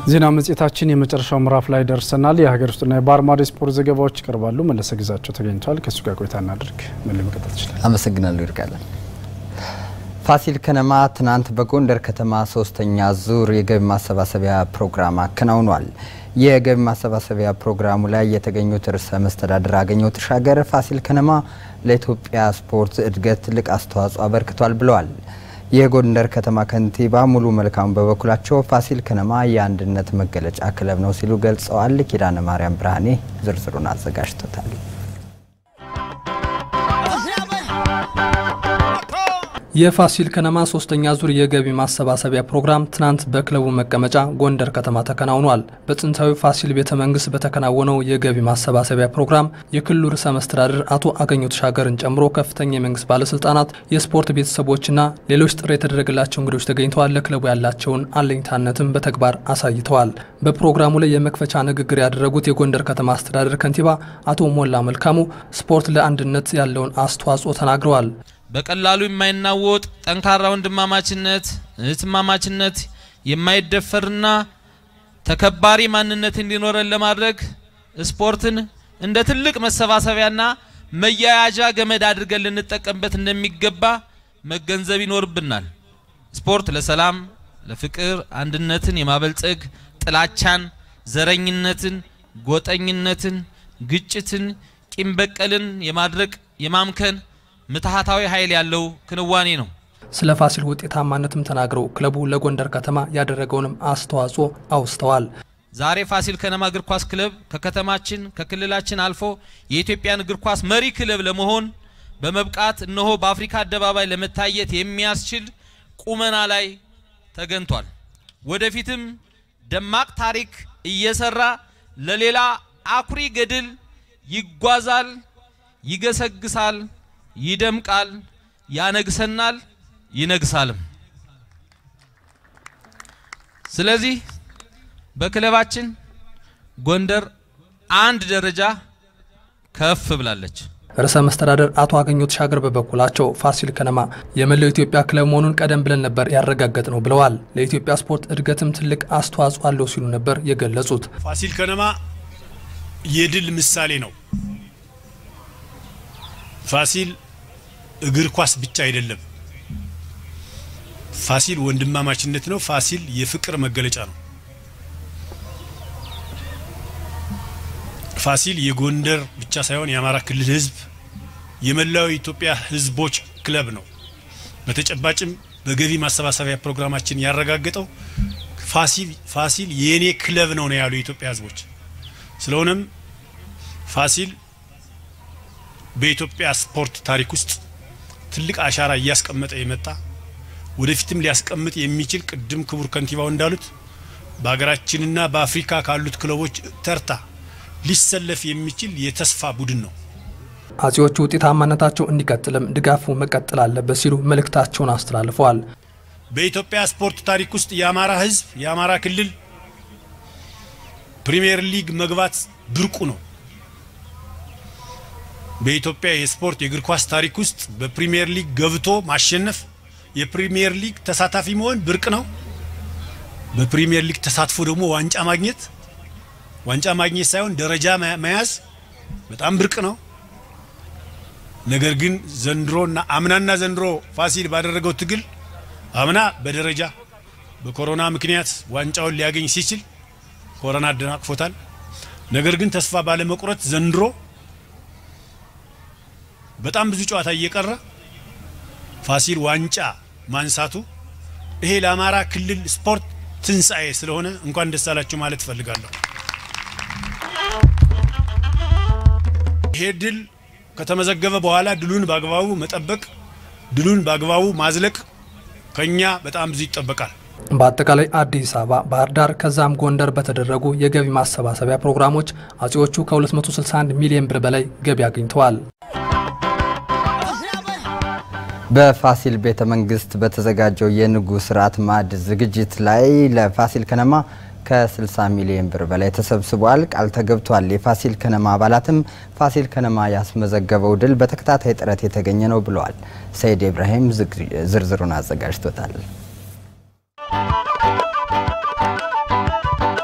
ዜና መጽሔታችን የመጨረሻው ምዕራፍ ላይ ደርሰናል። የሀገር ውስጥና የባህር ማዶ ስፖርት ዘገባዎች ይቀርባሉ። መለሰ ግዛቸው ተገኝቷል። ከእሱ ጋር ቆይታ እናድርግ። ምን መቀጠል ትችላል? አመሰግናለሁ ይርቃለን። ፋሲል ከነማ ትናንት በጎንደር ከተማ ሶስተኛ ዙር የገቢ ማሰባሰቢያ ፕሮግራም አከናውኗል። የገቢ ማሰባሰቢያ ፕሮግራሙ ላይ የተገኙት ርዕሰ መስተዳድር አገኘሁ ተሻገር ፋሲል ከነማ ለኢትዮጵያ ስፖርት እድገት ትልቅ አስተዋጽኦ አበርክቷል ብለዋል። የጎንደር ከተማ ከንቲባ ሙሉ መልካሙ በበኩላቸው ፋሲል ከነማ የአንድነት መገለጫ ክለብ ነው ሲሉ ገልጸዋል። ኪዳነ ማርያም ብርሃኔ ዝርዝሩን አዘጋጅቶታል። የፋሲል ከነማ ሶስተኛ ዙር የገቢ ማሰባሰቢያ ፕሮግራም ትናንት በክለቡ መቀመጫ ጎንደር ከተማ ተከናውኗል። በጥንታዊ ፋሲል ቤተ መንግስት በተከናወነው የገቢ ማሰባሰቢያ ፕሮግራም የክልሉ ርዕሰ መስተዳድር አቶ አገኘሁ ተሻገርን ጨምሮ ከፍተኛ የመንግስት ባለስልጣናት፣ የስፖርት ቤተሰቦችና ሌሎች ጥሪ የተደረገላቸው እንግዶች ተገኝተዋል። ለክለቡ ያላቸውን አለኝታነትም በተግባር አሳይተዋል። በፕሮግራሙ ላይ የመክፈቻ ንግግር ያደረጉት የጎንደር ከተማ አስተዳደር ከንቲባ አቶ ሞላ መልካሙ ስፖርት ለአንድነት ያለውን አስተዋጽኦ ተናግረዋል። በቀላሉ የማይናወጥ ጠንካራ ወንድማማችነት፣ እህትማማችነት የማይደፈርና ተከባሪ ማንነት እንዲኖረን ለማድረግ ስፖርትን እንደ ትልቅ መሰባሰቢያና መያያዣ ገመድ አድርገን ልንጠቀምበት እንደሚገባ መገንዘብ ይኖርብናል። ስፖርት ለሰላም፣ ለፍቅር፣ አንድነትን የማበልጸግ ጥላቻን፣ ዘረኝነትን፣ ጎጠኝነትን፣ ግጭትን፣ ቂም በቀልን የማድረቅ የማምከን ምትሃታዊ ኃይል ያለው ክንዋኔ ነው። ስለ ፋሲል ውጤታማነትም ተናግረው ክለቡ ለጎንደር ከተማ ያደረገውንም አስተዋጽኦ አውስተዋል። ዛሬ ፋሲል ከነማ እግር ኳስ ክለብ ከከተማችን ከክልላችን አልፎ የኢትዮጵያን እግር ኳስ መሪ ክለብ ለመሆን በመብቃት እነሆ በአፍሪካ አደባባይ ለመታየት የሚያስችል ቁመና ላይ ተገንቷል። ወደፊትም ደማቅ ታሪክ እየሰራ ለሌላ አኩሪ ገድል ይጓዛል፣ ይገሰግሳል ይደምቃል፣ ያነግሰናል፣ ይነግሳልም። ስለዚህ በክለባችን ጎንደር አንድ ደረጃ ከፍ ብላለች። ርዕሰ መስተዳደር አቶ አገኘሁ ተሻገር በበኩላቸው ፋሲል ከነማ የመላው ኢትዮጵያ ክለብ መሆኑን ቀደም ብለን ነበር ያረጋገጥ ነው ብለዋል። ለኢትዮጵያ ስፖርት እድገትም ትልቅ አስተዋጽኦ አለው ሲሉ ነበር የገለጹት። ፋሲል ከነማ የድል ምሳሌ ነው። ፋሲል እግር ኳስ ብቻ አይደለም። ፋሲል ወንድማማችነት ነው። ፋሲል የፍቅር መገለጫ ነው። ፋሲል የጎንደር ብቻ ሳይሆን የአማራ ክልል ሕዝብ የመላው የኢትዮጵያ ሕዝቦች ክለብ ነው። በተጨባጭም በገቢ ማሰባሰቢያ ፕሮግራማችን ያረጋገጠው ፋሲል ፋሲል የኔ ክለብ ነው ነው ያሉ የኢትዮጵያ ሕዝቦች። ስለሆነም ፋሲል በኢትዮጵያ ስፖርት ታሪክ ውስጥ ትልቅ አሻራ እያስቀመጠ የመጣ ወደፊትም ሊያስቀምጥ የሚችል ቅድም ክቡር ከንቲባው እንዳሉት በሀገራችንና በአፍሪካ ካሉት ክለቦች ተርታ ሊሰለፍ የሚችል የተስፋ ቡድን ነው። አጼዎቹ ውጤታማነታቸው እንዲቀጥልም ድጋፉ መቀጠል አለበት ሲሉ መልእክታቸውን አስተላልፈዋል። በኢትዮጵያ ስፖርት ታሪክ ውስጥ የአማራ ህዝብ የአማራ ክልል ፕሪሚየር ሊግ መግባት ብርቁ ነው። በኢትዮጵያ የስፖርት የእግር ኳስ ታሪክ ውስጥ በፕሪሚየር ሊግ ገብቶ ማሸነፍ የፕሪሚየር ሊግ ተሳታፊ መሆን ብርቅ ነው። በፕሪሚየር ሊግ ተሳትፎ ደግሞ ዋንጫ ማግኘት ዋንጫ ማግኘት ሳይሆን ደረጃ መያዝ በጣም ብርቅ ነው። ነገር ግን ዘንድሮና አምናና ዘንድሮ ፋሲል ባደረገው ትግል አምና በደረጃ በኮሮና ምክንያት ዋንጫውን ሊያገኝ ሲችል ኮሮና አደናቅፎታል። ነገር ግን ተስፋ ባለመቁረጥ ዘንድሮ በጣም ብዙ ጨዋታ እየቀረ ፋሲል ዋንጫ ማንሳቱ ይሄ ለአማራ ክልል ስፖርት ትንሣኤ ስለሆነ እንኳን ደስ አላችሁ ማለት እፈልጋለሁ። ይሄ ድል ከተመዘገበ በኋላ ድሉን በአግባቡ መጠበቅ፣ ድሉን በአግባቡ ማዝለቅ ከኛ በጣም ብዙ ይጠበቃል። በአጠቃላይ አዲስ አበባ፣ ባህር ዳር ከዛም ጎንደር በተደረጉ የገቢ ማሰባሰቢያ ፕሮግራሞች አጼዎቹ ከ261 ሚሊዮን ብር በላይ ገቢ አግኝተዋል። በፋሲል ቤተ መንግስት በተዘጋጀው የንጉሥ ራት ማዕድ ዝግጅት ላይ ለፋሲል ከነማ ከ60 ሚሊዮን ብር በላይ ተሰብስቧል። ቃል ተገብቷል። የፋሲል ከነማ አባላትም ፋሲል ከነማ ያስመዘገበው ድል በተከታታይ ጥረት የተገኘ ነው ብለዋል። ሰይድ ኢብራሂም ዝርዝሩን አዘጋጅቶታል።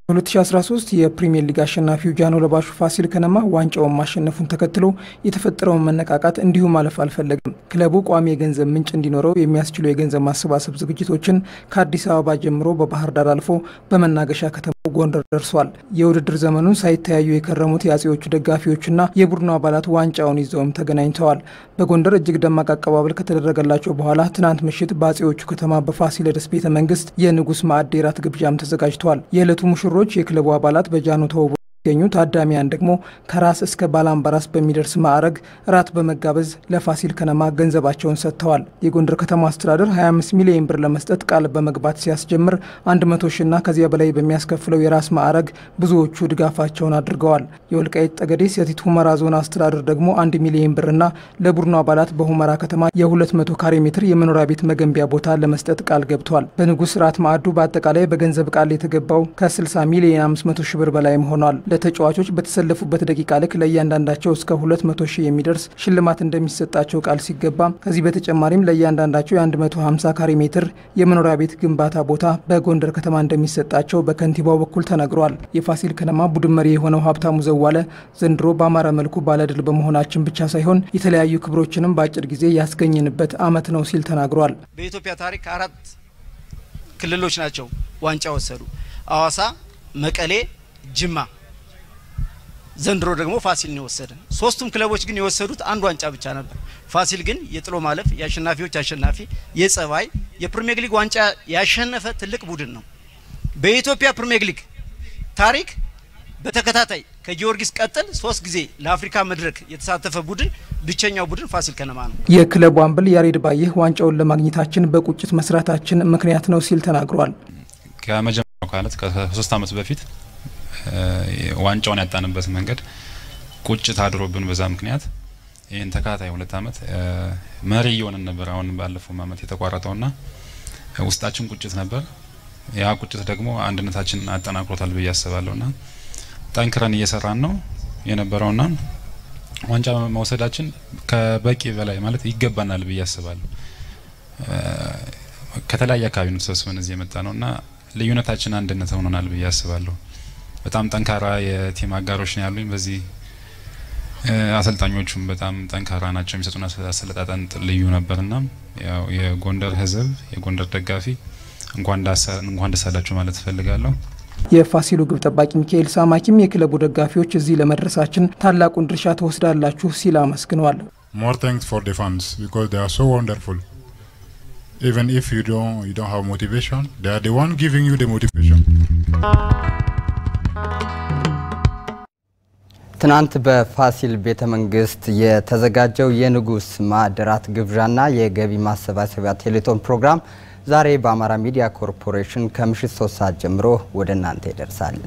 በ2013 የፕሪምየር ሊግ አሸናፊው ጃኖ ለባሹ ፋሲል ከነማ ዋንጫውን ማሸነፉን ተከትሎ የተፈጠረውን መነቃቃት እንዲሁ ማለፍ አልፈለግም። ክለቡ ቋሚ የገንዘብ ምንጭ እንዲኖረው የሚያስችሉ የገንዘብ ማሰባሰብ ዝግጅቶችን ከአዲስ አበባ ጀምሮ በባህር ዳር አልፎ በመናገሻ ከተማው ጎንደር ደርሷል። የውድድር ዘመኑን ሳይተያዩ የከረሙት የአጼዎቹ ደጋፊዎችና የቡድኑ አባላት ዋንጫውን ይዘውም ተገናኝተዋል። በጎንደር እጅግ ደማቅ አቀባበል ከተደረገላቸው በኋላ ትናንት ምሽት በአጼዎቹ ከተማ በፋሲለደስ ቤተ መንግስት የንጉስ ማዕድ የራት ግብዣም ተዘጋጅተዋል። የዕለቱ ሙሽሮች የክለቡ አባላት በጃኖ ተውቦ የሚገኙ ታዳሚያን ደግሞ ከራስ እስከ ባላምባራስ በሚደርስ ማዕረግ ራት በመጋበዝ ለፋሲል ከነማ ገንዘባቸውን ሰጥተዋል። የጎንደር ከተማ አስተዳደር 25 ሚሊዮን ብር ለመስጠት ቃል በመግባት ሲያስጀምር 100 ሺና ከዚያ በላይ በሚያስከፍለው የራስ ማዕረግ ብዙዎቹ ድጋፋቸውን አድርገዋል። የወልቃይት ጠገዴ ሰቲት ሁመራ ዞን አስተዳደር ደግሞ 1 ሚሊዮን ብርና ለቡድኑ አባላት በሁመራ ከተማ የ200 ካሬ ሜትር የመኖሪያ ቤት መገንቢያ ቦታ ለመስጠት ቃል ገብቷል። በንጉስ ራት ማዕዱ በአጠቃላይ በገንዘብ ቃል የተገባው ከ60 ሚሊዮን 500 ሺ ብር በላይም ሆኗል። ለተጫዋቾች በተሰለፉበት ደቂቃ ልክ ለእያንዳንዳቸው እስከ 200 ሺህ የሚደርስ ሽልማት እንደሚሰጣቸው ቃል ሲገባ ከዚህ በተጨማሪም ለእያንዳንዳቸው የ150 ካሬ ሜትር የመኖሪያ ቤት ግንባታ ቦታ በጎንደር ከተማ እንደሚሰጣቸው በከንቲባው በኩል ተነግሯል። የፋሲል ከነማ ቡድን መሪ የሆነው ሀብታሙ ዘዋለ ዘንድሮ በአማረ መልኩ ባለድል በመሆናችን ብቻ ሳይሆን የተለያዩ ክብሮችንም በአጭር ጊዜ ያስገኝንበት ዓመት ነው ሲል ተናግሯል። በኢትዮጵያ ታሪክ አራት ክልሎች ናቸው ዋንጫ ወሰዱ። አዋሳ፣ መቀሌ፣ ጅማ ዘንድሮ ደግሞ ፋሲል ነው የወሰደን። ሶስቱም ክለቦች ግን የወሰዱት አንድ ዋንጫ ብቻ ነበር። ፋሲል ግን የጥሎ ማለፍ የአሸናፊዎች አሸናፊ የጸባይ የፕሪሚየር ሊግ ዋንጫ ያሸነፈ ትልቅ ቡድን ነው። በኢትዮጵያ ፕሪሚየር ሊግ ታሪክ በተከታታይ ከጊዮርጊስ ቀጥል ሶስት ጊዜ ለአፍሪካ መድረክ የተሳተፈ ቡድን ብቸኛው ቡድን ፋሲል ከነማ ነው። የክለቡ አምበል ያሬድ ባየህ ዋንጫውን ለማግኘታችን በቁጭት መስራታችን ምክንያት ነው ሲል ተናግሯል። ከመጀመሪያው ካለት ከሶስት ዓመት በፊት ዋንጫውን ያጣንበት መንገድ ቁጭት አድሮብን በዛ ምክንያት ይህን ተከታታይ ሁለት ዓመት መሪ እየሆንን ነበር። አሁን ባለፈው ዓመት የተቋረጠውና ውስጣችን ቁጭት ነበር። ያ ቁጭት ደግሞ አንድነታችን አጠናክሮታል ብዬ አስባለሁና ጠንክረን እየሰራን ነው የነበረውና ዋንጫ መውሰዳችን ከበቂ በላይ ማለት ይገባናል ብዬ አስባለሁ። ከተለያየ አካባቢ ነው ተሰብስበን እዚህ የመጣ ነውና ልዩነታችን አንድነት ሆኖናል ብዬ አስባለሁ። በጣም ጠንካራ የቲም አጋሮች ነው ያሉኝ። በዚህ አሰልጣኞቹም በጣም ጠንካራ ናቸው። የሚሰጡን አሰለጣጠን ልዩ ነበርና ያው የጎንደር ሕዝብ የጎንደር ደጋፊ እንኳን ደስ አላችሁ ማለት እፈልጋለሁ። የፋሲሉ ግብ ጠባቂ ሚካኤል ሳማኪም የክለቡ ደጋፊዎች እዚህ ለመድረሳችን ታላቁን ድርሻ ትወስዳላችሁ ሲል አመስግነዋል። ሞር ታንክስ ፎር ደ ፋንስ ቢኮዝ ዴይ አር ሶ ወንደርፉል ኢቨን ኢፍ ዩ ዶንት ዩ ዶንት ሃቭ ሞቲቬሽን ዴይ አር ዘ ዋን ጊቪንግ ዩ ደ ሞቲቬሽን ትናንት በፋሲል ቤተ መንግስት የተዘጋጀው የንጉስ ማዕድራት ግብዣና የገቢ ማሰባሰቢያ ቴሌቶን ፕሮግራም ዛሬ በአማራ ሚዲያ ኮርፖሬሽን ከምሽት ሶስት ሰዓት ጀምሮ ወደ እናንተ ይደርሳል።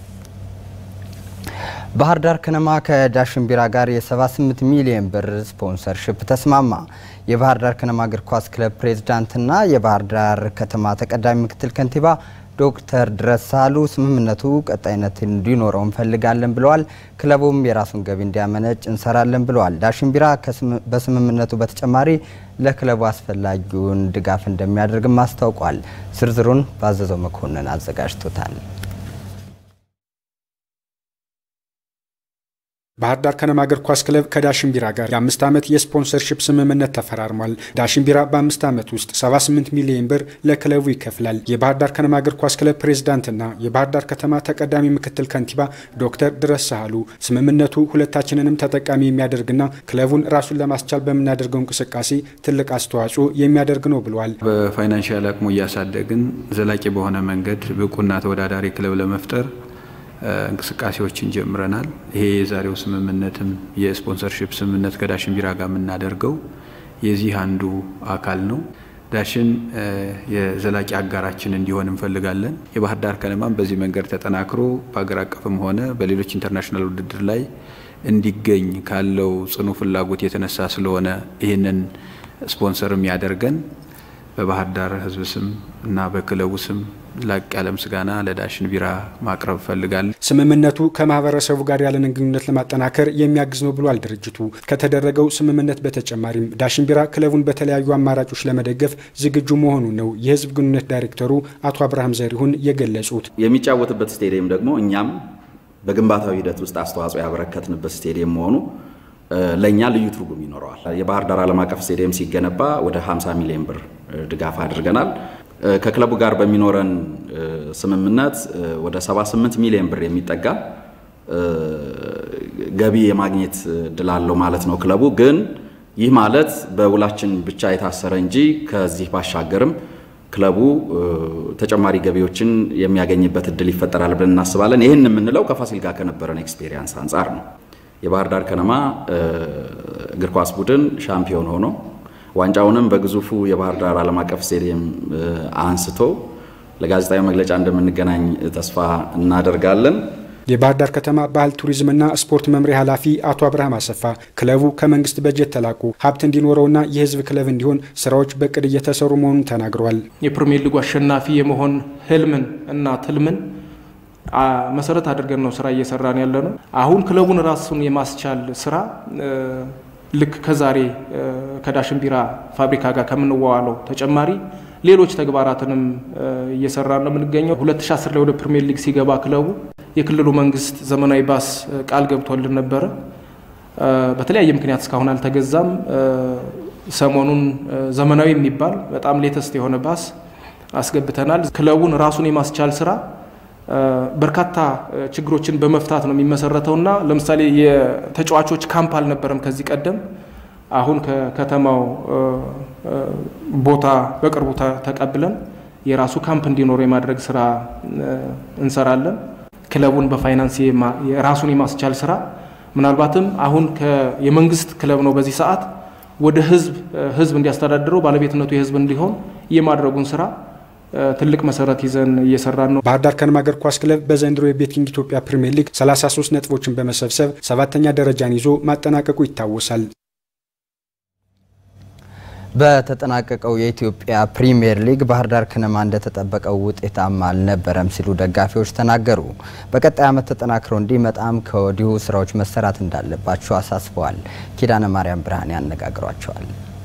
ባህር ዳር ከነማ ከዳሽን ቢራ ጋር የ78 ሚሊዮን ብር ስፖንሰርሽፕ ተስማማ። የባህር ዳር ከነማ እግር ኳስ ክለብ ፕሬዝዳንትና የባህር ዳር ከተማ ተቀዳሚ ምክትል ከንቲባ ዶክተር ድረስ ሳህሉ ስምምነቱ ቀጣይነት እንዲኖረው እንፈልጋለን ብለዋል። ክለቡም የራሱን ገቢ እንዲያመነጭ እንሰራለን ብለዋል። ዳሽን ቢራ በስምምነቱ በተጨማሪ ለክለቡ አስፈላጊውን ድጋፍ እንደሚያደርግም አስታውቋል። ዝርዝሩን ባዘዘው መኮንን አዘጋጅቶታል። ባህር ዳር ከነማ እግር ኳስ ክለብ ከዳሽን ቢራ ጋር የአምስት ዓመት የስፖንሰርሺፕ ስምምነት ተፈራርሟል። ዳሽን ቢራ በአምስት ዓመት ውስጥ 78 ሚሊዮን ብር ለክለቡ ይከፍላል። የባህር ዳር ከነማ እግር ኳስ ክለብ ፕሬዝዳንትና የባህር ዳር ከተማ ተቀዳሚ ምክትል ከንቲባ ዶክተር ድረስ ሳህሉ ስምምነቱ ሁለታችንንም ተጠቃሚ የሚያደርግና ክለቡን ራሱን ለማስቻል በምናደርገው እንቅስቃሴ ትልቅ አስተዋጽኦ የሚያደርግ ነው ብለዋል። በፋይናንሻል አቅሙ እያሳደግን ዘላቂ በሆነ መንገድ ብቁና ተወዳዳሪ ክለብ ለመፍጠር እንቅስቃሴዎችን ጀምረናል። ይሄ የዛሬው ስምምነትም የስፖንሰርሺፕ ስምምነት ከዳሽን ቢራ ጋር የምናደርገው የዚህ አንዱ አካል ነው። ዳሽን የዘላቂ አጋራችን እንዲሆን እንፈልጋለን። የባህር ዳር ከነማም በዚህ መንገድ ተጠናክሮ በአገር አቀፍም ሆነ በሌሎች ኢንተርናሽናል ውድድር ላይ እንዲገኝ ካለው ጽኑ ፍላጎት የተነሳ ስለሆነ ይህንን ስፖንሰርም ያደርገን በባህር ዳር ሕዝብ ስም እና በክለቡ ስም ላቅ ያለ ምስጋና ለዳሽን ቢራ ማቅረብ እፈልጋለሁ። ስምምነቱ ከማህበረሰቡ ጋር ያለንን ግንኙነት ለማጠናከር የሚያግዝ ነው ብሏል ድርጅቱ። ከተደረገው ስምምነት በተጨማሪም ዳሽን ቢራ ክለቡን በተለያዩ አማራጮች ለመደገፍ ዝግጁ መሆኑን ነው የህዝብ ግንኙነት ዳይሬክተሩ አቶ አብርሃም ዘሪሁን የገለጹት። የሚጫወትበት ስቴዲየም ደግሞ እኛም በግንባታው ሂደት ውስጥ አስተዋጽኦ ያበረከትንበት ስቴዲየም መሆኑ ለእኛ ልዩ ትርጉም ይኖረዋል። የባህር ዳር ዓለም አቀፍ ስቴዲየም ሲገነባ ወደ 50 ሚሊዮን ብር ድጋፍ አድርገናል። ከክለቡ ጋር በሚኖረን ስምምነት ወደ 78 ሚሊዮን ብር የሚጠጋ ገቢ የማግኘት እድል አለው ማለት ነው። ክለቡ ግን ይህ ማለት በውላችን ብቻ የታሰረ እንጂ ከዚህ ባሻገርም ክለቡ ተጨማሪ ገቢዎችን የሚያገኝበት እድል ይፈጠራል ብለን እናስባለን። ይህን የምንለው ከፋሲል ጋር ከነበረን ኤክስፔሪየንስ አንጻር ነው። የባህር ዳር ከነማ እግር ኳስ ቡድን ሻምፒዮን ሆኖ ዋንጫውንም በግዙፉ የባህር ዳር ዓለም አቀፍ ስቴዲየም አንስቶ ለጋዜጣዊ መግለጫ እንደምንገናኝ ተስፋ እናደርጋለን። የባህር ዳር ከተማ ባህል ቱሪዝምና ስፖርት መምሪያ ኃላፊ አቶ አብርሃም አሰፋ ክለቡ ከመንግስት በጀት ተላቁ ሀብት እንዲኖረውና የህዝብ ክለብ እንዲሆን ስራዎች በቅድ እየተሰሩ መሆኑን ተናግረዋል። የፕሪሚየር ሊጉ አሸናፊ የመሆን ህልምን እና ትልምን መሰረት አድርገን ነው ስራ እየሰራን ያለ ነው። አሁን ክለቡን ራሱን የማስቻል ስራ ልክ ከዛሬ ከዳሽን ቢራ ፋብሪካ ጋር ከምንዋዋለው ተጨማሪ ሌሎች ተግባራትንም እየሰራን ነው የምንገኘው። 2010 ላይ ወደ ፕሪሚየር ሊግ ሲገባ ክለቡ የክልሉ መንግስት ዘመናዊ ባስ ቃል ገብቶልን ነበረ። በተለያየ ምክንያት እስካሁን አልተገዛም። ሰሞኑን ዘመናዊ የሚባል በጣም ሌተስት የሆነ ባስ አስገብተናል። ክለቡን ራሱን የማስቻል ስራ በርካታ ችግሮችን በመፍታት ነው የሚመሰረተውና ለምሳሌ የተጫዋቾች ካምፕ አልነበረም ከዚህ ቀደም። አሁን ከከተማው ቦታ በቅርቡ ተቀብለን የራሱ ካምፕ እንዲኖረው የማድረግ ስራ እንሰራለን። ክለቡን በፋይናንስ ራሱን የማስቻል ስራ ምናልባትም አሁን የመንግስት ክለብ ነው በዚህ ሰዓት ወደ ህዝብ ህዝብ እንዲያስተዳድረው ባለቤትነቱ የህዝብ እንዲሆን የማድረጉን ስራ ትልቅ መሰረት ይዘን እየሰራን ነው። ባህር ዳር ከነማ እግር ኳስ ክለብ በዘንድሮ የቤቲንግ ኢትዮጵያ ፕሪምየር ሊግ 33 ነጥቦችን በመሰብሰብ ሰባተኛ ደረጃን ይዞ ማጠናቀቁ ይታወሳል። በተጠናቀቀው የኢትዮጵያ ፕሪምየር ሊግ ባህር ዳር ከነማ እንደተጠበቀው ውጤታማ አልነበረም ሲሉ ደጋፊዎች ተናገሩ። በቀጣይ ዓመት ተጠናክሮ እንዲመጣም ከወዲሁ ስራዎች መሰራት እንዳለባቸው አሳስበዋል። ኪዳነ ማርያም ብርሃን ያነጋግሯቸዋል።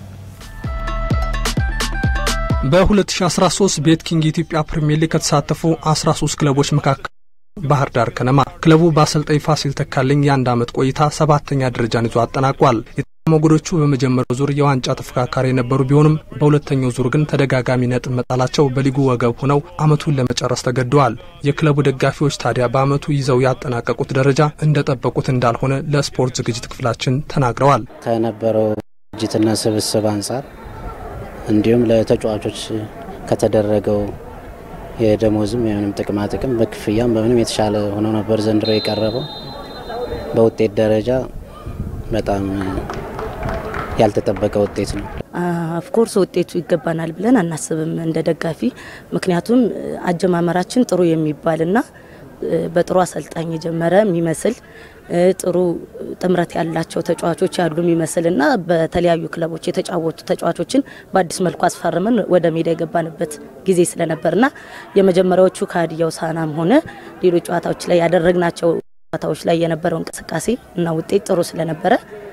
በ2013 ቤት ኪንግ የኢትዮጵያ ፕሪምየር ሊግ ከተሳተፉ 13 ክለቦች መካከል ባህር ዳር ከነማ ክለቡ በአሰልጣኝ ፋሲል ተካልኝ የአንድ ዓመት ቆይታ ሰባተኛ ደረጃን ይዞ አጠናቋል። ሞገዶቹ በመጀመሪያው ዙር የዋንጫ ተፎካካሪ የነበሩ ቢሆንም በሁለተኛው ዙር ግን ተደጋጋሚ ነጥብ መጣላቸው በሊጉ ወገብ ሆነው ዓመቱን ለመጨረስ ተገደዋል። የክለቡ ደጋፊዎች ታዲያ በዓመቱ ይዘው ያጠናቀቁት ደረጃ እንደጠበቁት እንዳልሆነ ለስፖርት ዝግጅት ክፍላችን ተናግረዋል። ከነበረው ዝግጅትና ስብስብ አንጻር እንዲሁም ለተጫዋቾች ከተደረገው የደሞዝም የምንም ጥቅማ ጥቅም በክፍያም በምንም የተሻለ ሆኖ ነበር ዘንድሮ የቀረበው። በውጤት ደረጃ በጣም ያልተጠበቀ ውጤት ነው። ኦፍኮርስ ውጤቱ ይገባናል ብለን አናስብም እንደ ደጋፊ። ምክንያቱም አጀማመራችን ጥሩ የሚባልና በጥሩ አሰልጣኝ የጀመረ የሚመስል ጥሩ ጥምረት ያላቸው ተጫዋቾች ያሉ የሚመስልና በተለያዩ ክለቦች የተጫወቱ ተጫዋቾችን በአዲስ መልኩ አስፈርመን ወደ ሜዳ የገባንበት ጊዜ ስለነበርና የመጀመሪያዎቹ ከሀዲያ ሆሳዕናም ሆነ ሌሎች ጨዋታዎች ላይ ያደረግናቸው ጨዋታዎች ላይ የነበረው እንቅስቃሴ እና ውጤት ጥሩ ስለነበረ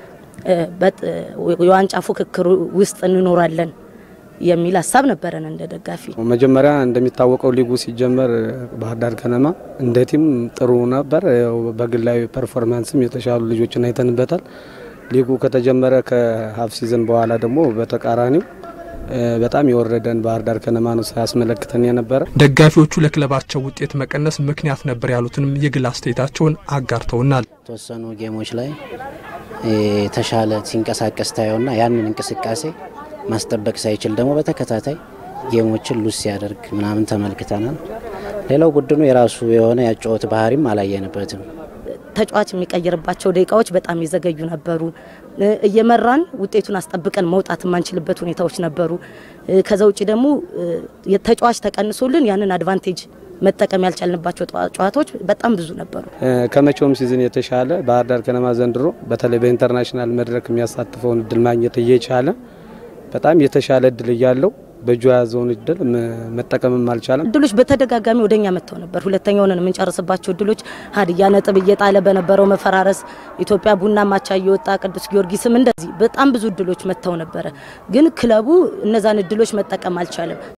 የዋንጫ ፉክክሩ ውስጥ እንኖራለን የሚል ሀሳብ ነበረን እንደ ደጋፊ። መጀመሪያ እንደሚታወቀው ሊጉ ሲጀመር ባህር ዳር ከነማ እንደ ቲም ጥሩ ነበር። በግላዊ ፐርፎርማንስም የተሻሉ ልጆችን አይተንበታል። ሊጉ ከተጀመረ ከሀፍ ሲዝን በኋላ ደግሞ በተቃራኒው በጣም የወረደን ባህር ዳር ከነማ ነው ሳያስመለክተን የነበረ። ደጋፊዎቹ ለክለባቸው ውጤት መቀነስ ምክንያት ነበር ያሉትንም የግል አስተያየታቸውን አጋርተውናል። የተወሰኑ ጌሞች ላይ የተሻለ ሲንቀሳቀስ ታየውና ያንን እንቅስቃሴ ማስጠበቅ ሳይችል ደግሞ በተከታታይ ጌሞችን ሉስ ሲያደርግ ምናምን ተመልክተናል። ሌላው ቡድኑ የራሱ የሆነ ያጨወት ባህሪም አላየንበትም። ተጫዋች የሚቀይርባቸው ደቂቃዎች በጣም የዘገዩ ነበሩ። እየመራን ውጤቱን አስጠብቀን መውጣት የማንችልበት ሁኔታዎች ነበሩ። ከዛ ውጭ ደግሞ ተጫዋች ተቀንሶልን ያንን አድቫንቴጅ መጠቀም ያልቻልንባቸው ጨዋታዎች በጣም ብዙ ነበሩ። ከመቼውም ሲዝን የተሻለ ባህር ዳር ከነማ ዘንድሮ በተለይ በኢንተርናሽናል መድረክ የሚያሳትፈውን እድል ማግኘት እየቻለ በጣም የተሻለ እድል እያለው በእጁ የያዘውን እድል መጠቀምም አልቻለም። እድሎች በተደጋጋሚ ወደኛ መጥተው ነበር። ሁለተኛውን የምንጨርስባቸው እድሎች ሀዲያ ነጥብ እየጣለ በነበረው መፈራረስ ኢትዮጵያ ቡና ማቻ እየወጣ ቅዱስ ጊዮርጊስም እንደዚህ በጣም ብዙ እድሎች መጥተው ነበረ። ግን ክለቡ እነዛን እድሎች መጠቀም አልቻለም።